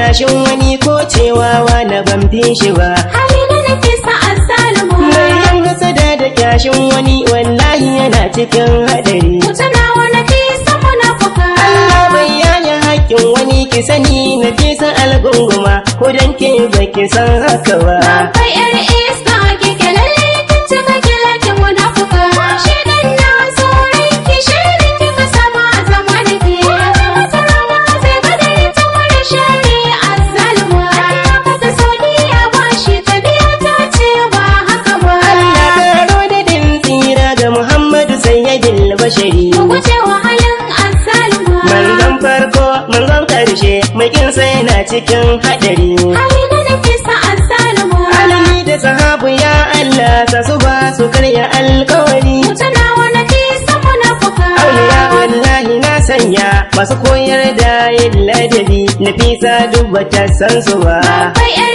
kyashin wani ko cewa na ban fi shi ba hali na nafisa azzalimu mai yan hasada da kyashin wani wallahi yana cikin hadari mutuna wa nafisa munafuka Allah bai yaya haƙƙin wani ki sani na fi san algunguma ko dan ke baki san haka ba Babbar yar iska kike lalle kin cika kilakin munafuka Shedan na tsoron ki shirin kika sama a zama da ke Wata rana zai gada ya ta wani shari a zalima Ka ta saudiya ba shi ta biya ta ce ba haka ba Allah karo da din tsira ga Muhammadu sayyidil bashari Ku guje wa halin azzalima manzon farko manzon karshe mai kinsa yana cikin hadari Hali na nafisa azzalima alimi da sahabu ya Allah sa su ba su karya alkawari Mutuna wa nafisa munafuka auliya wallahi na sanya masu koyar da yin ladabi nafisa duk bata san su ba Babbar